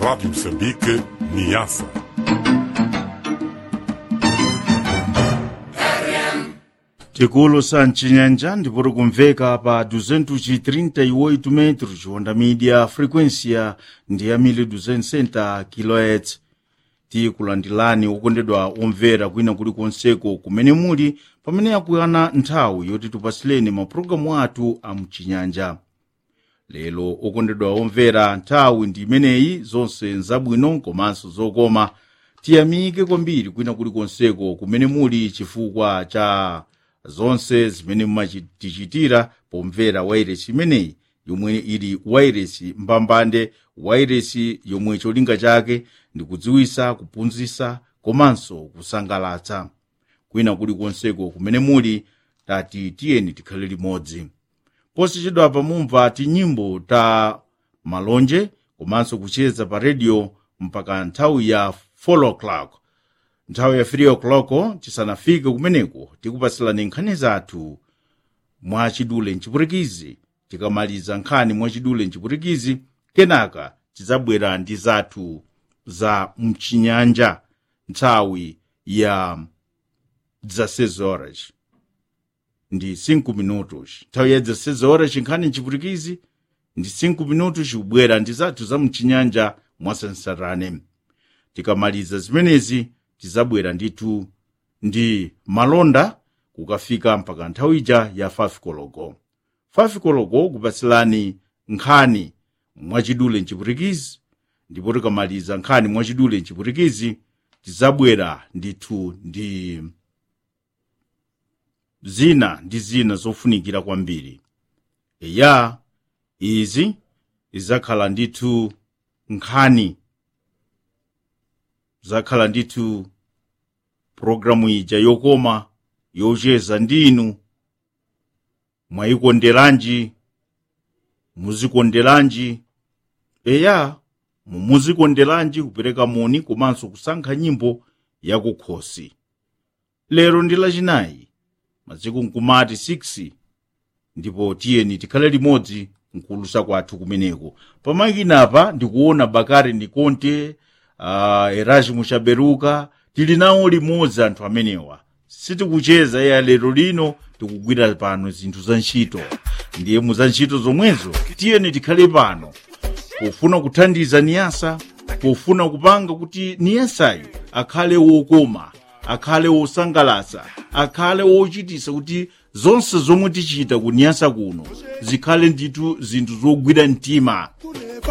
Rádio Moçambique, Niassa. tikulu sa mcinyanja ndipoti kumveka pa 238 metros honda media frequência ndi ya 1260 kHz tikulandilani okondedwa omvera kwina kulikonseko kumene muli pamene yakuyana nthawi yoti tipasileni mapulogalamu athu a mcinyanja lero okondedwa omvera nthawi ndi imeneyi zonse nzabwino komanso zokoma tiyamike kwambiri kwina kulikonseko kumene muli chifukwa cha zonse zimene mumatichitira pomvera wairesi imeneyi yomwe ili wairesi mbambande wairesi yomwe cholinga chake ndi kudziwisa kuphunzitsa komanso kusangalatsa kwina kulikonseko kumene muli tati tiyeni tikhale limodzi posachedwa pamumva tinyimbo ta malonje komanso kucheza pa redio mpaka nthawi ya 4 o'clock nthawi ya 3 o'clock tisanafike kumeneko tikupasilani nkhani zathu mwachidule mchipurikizi tikamaliza nkhani mwachidule mchipurikizi kenaka tidzabwera ndi zathu za mchinyanja nthawi ya 16 horas ndi 5 minutos nthawi ya 16 horas nkhani mchipurikizi ndi 5 minutos kubwera ndi zathu za mchinyanja mwasansarane tikamaliza zimenezi tizabwera ndithu ndi malonda kukafika mpaka nthawi ija ya 5 koloko 5 koloko kupasilani nkhani mwachidule mchipurikizi ndipo tikamaliza nkhani mwachidule mchipurikizi tizabwera ndithu ndi zina ndi zina zofunikira kwambiri eya izi izakhala ndithu nkhani zakhala ndithu pulogalamu ija yokoma yocheza ndinu mwayikonderanji muzikonderanji eya mumuzikonderanji kupereka moni komanso kusankha nyimbo yakukhosi lero ndi lachinayi masiku nkumati 6 ndipo tiyeni tikhale limodzi nkulusa kwathu kumeneko pamakinapa ndikuona bakari ndi konte uh, erasmus chaberuka tili nawo limodzi anthu amenewa sitikucheza ya lero lino tikugwira pano zinthu za ntchito ndiye mu za ntchito zomwezo tiyeni tikhale pano pofuna kuthandiza niyasa pofuna kupanga kuti niyasayo akhale wokoma akhale wosangalatsa akhale wochitisa kuti zonse zomwe tichita kuniyasa kuno zikhale ndithu zinthu zogwira mtima